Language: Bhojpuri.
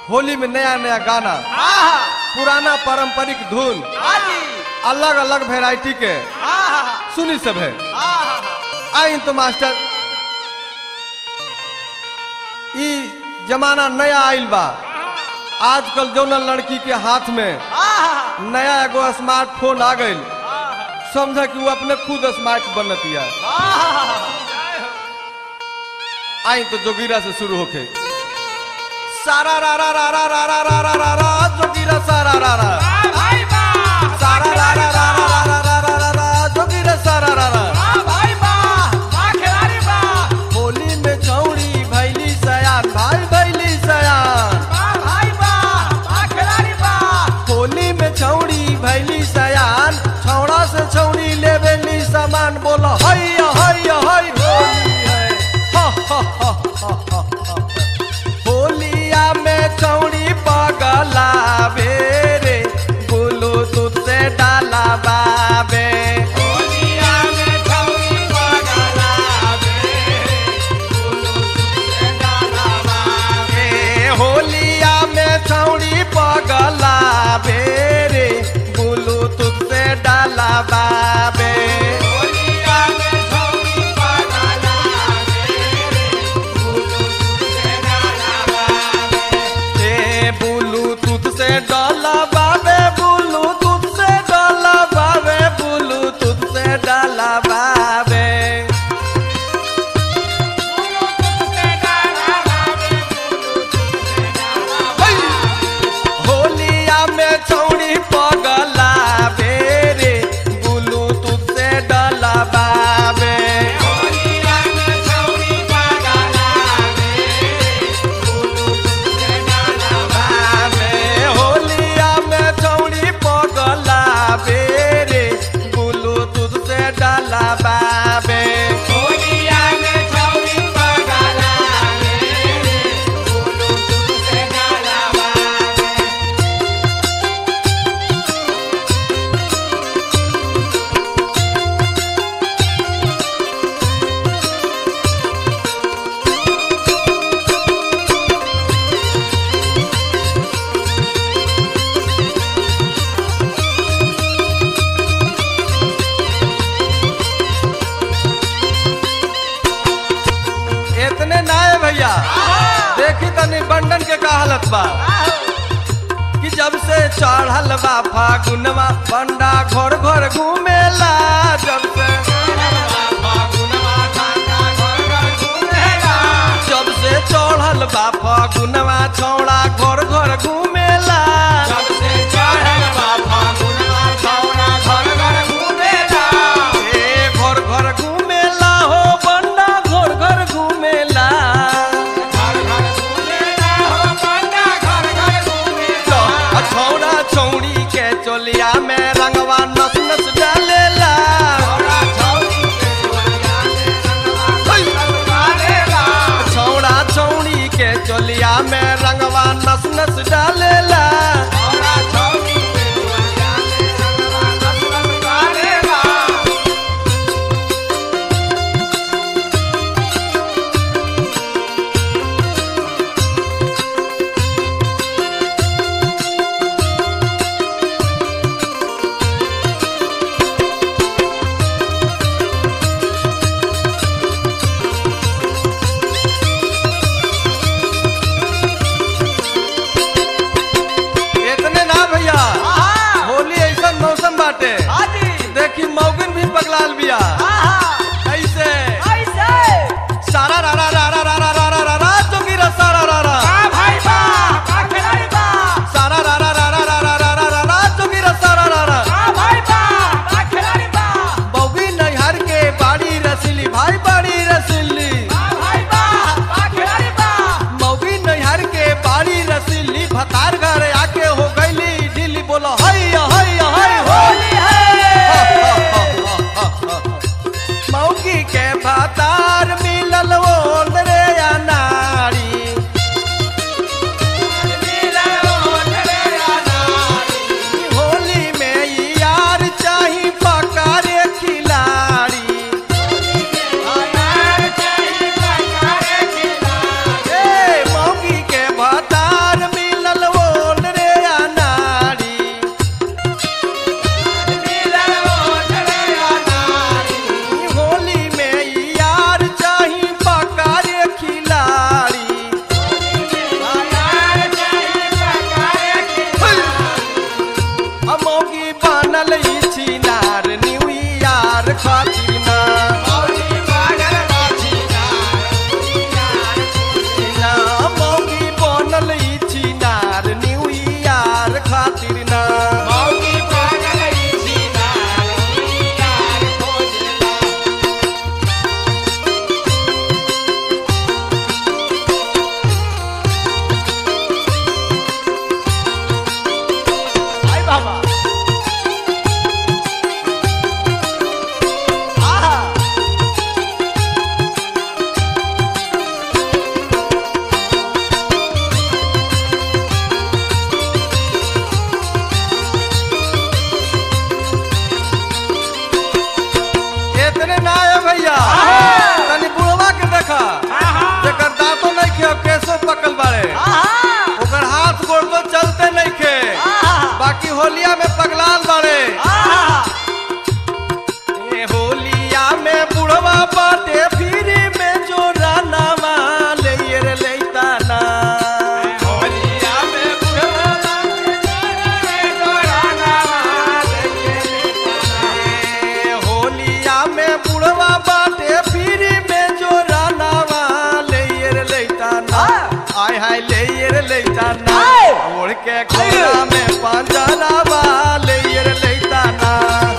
होली में नया नया गाना आहा पुराना पारंपरिक धुन हाजी अलग अलग वेराइटी के आहा सुनी सब है आहा आई तो मास्टर ई जमाना नया आइल बा आजकल जौन लड़की के हाथ में आहा नया एगो स्मार्टफोन आ गइल समझ कि वो अपने खुद स्मार्ट बनतिया आहा आई तो जोगिरा से शुरू होके सारा रा रा रा रा रा रा रा रा रा रा जोगिरा सारा रा रा भाई बा सारा रा रा रा रा रा रा रा रा रा जोगिरा सारा रा रा भाई बा बा खिलाड़ी बा होली में चौड़ी भैली सयान भाई भैली सयान बा भाई बा बा खिलाड़ी बा होली में छौड़ी भैली सयान छौड़ा से छौड़ी लेवेली सामान बोलो हैया हैया है होली है हा, हा, हा, हा, हा, हा। होलिया में छौड़ी पगलावे रे ब्लूटूथ से डाला बाबे होलिया में छौरी पगला ए, होलिया में छौड़ी पगलावे रे ब्लूटूथ से डाला बाबे होलिया में छौरी पगला ए ब्लूटूथ से डाला बाबे ब्लूटूथ से डाला बाबे ब्लूटूथ से डाला बाबे होलिया में छौड़ी पगला बेरे ब्लूटूथ से डाला बाबे बाबे होलिया में छौड़ी पगला बेरे ब्लूटूथ से डाला बाबे इतने ना है भैया देखी तनी बंडन के का हालत बा कि जब से चढ़ल बा फागुनवा बंडा घर घर घूमेला जब से जब से चढ़ल बा फागुनवा छौड़ा घर घर घूमेला ए घर घर घूमेला हो बंडा घर घर घूमेला आ छौड़ा छौड़ी के चोलिया में रंगवा नस नस डालेला छौड़ा छौड़ी के चोलिया में रंगवा नस नस डालेला इतने ना भैया होली ऐसा मौसम बाटे देखी मौगिन भी पगलाल बिया ऐसे सारा रा रा रा रा रा रा रा रा रा रा जोगिरा सारा रा रा सारा रा रा रा रा रा रा रा रा रा रा जोगिरा सारा रा रा बौगी नैहर के बाड़ी रसीली भाई बाड़ी रसीली मौगी नैहर के बाड़ी रसीली भतार घर आके हो गईली ढीली बोलो हैया हैया है होली मौगी के भतार मिलल ओल रे अनारी होली में ई यार चाही पकारे खिलाड़ी ए मौगी के भतार मिलल बनल ई छिनार न्यू ईयर खातिर ना मौगी पागल बाछी नार ना मौगी बनल ई छिनार न्यू ईयर खातिर ना मौगी पागल इसी नार यार खोजला आई बाबा आहा इतने ना है भैया तनी बुढ़वा के देखा जेकर दांतो नहीं खे केसो पकल बाड़े ओकर हाथ गोड़ तो चलते नहीं खे बाकी होलिया में पगलाल बाड़े ए होलिया में बुढ़वा बाटे फिर में जो रानावा ले रे लेता ना होलिया में बुढ़वा बाटे जोरे जोराना लइए ए होलिया में बुढ़वा बाटे फिर में जो रानावा ले रे लेता ना आय हाय ले रे लेता ना ओढ़ के खोला में पंजरावा ले रे लेता ना